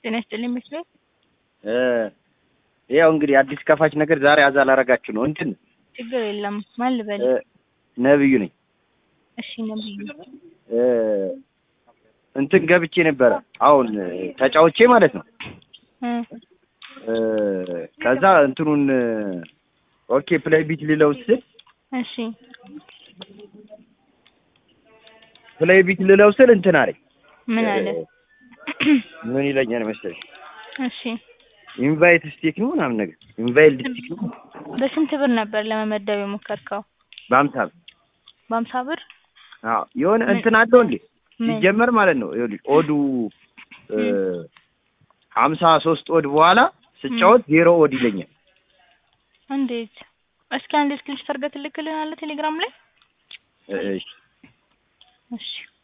ጤና ይስጥልኝ መስሎኝ። ያው እንግዲህ አዲስ ከፋች ነገር ዛሬ አዛ ላረጋችሁ ነው። እንትን ችግር የለም። ማን ልበል? ነብዩ ነኝ። እሺ ነብዩ። እንትን ገብቼ ነበረ አሁን ተጫውቼ ማለት ነው። እ ከዛ እንትኑን ኦኬ ፕሌይ ቢት ልለው ስል እሺ ፕሌይ ቢት ልለው ስል እንትን አለኝ። ምን አለ? ምን ይለኛል መሰለኝ እሺ ኢንቫይት ስቴክ ነው ምናምን ነገር ኢንቫይት ስቴክ ነው በስንት ብር ነበር ለመመደብ የሞከርከው? በአምሳ ብር በአምሳ ብር አዎ የሆነ እንትን አለው እንዴ ምን? ሲጀመር ማለት ነው ይኸውልሽ ኦዱ ሀምሳ ሶስት ኦድ በኋላ ስጫወት ዜሮ ኦድ ይለኛል። እንዴት? እስኪ አንድ ስክሪንሾት አድርገህ ትልክልናለህ ቴሌግራም ላይ? እሺ እሺ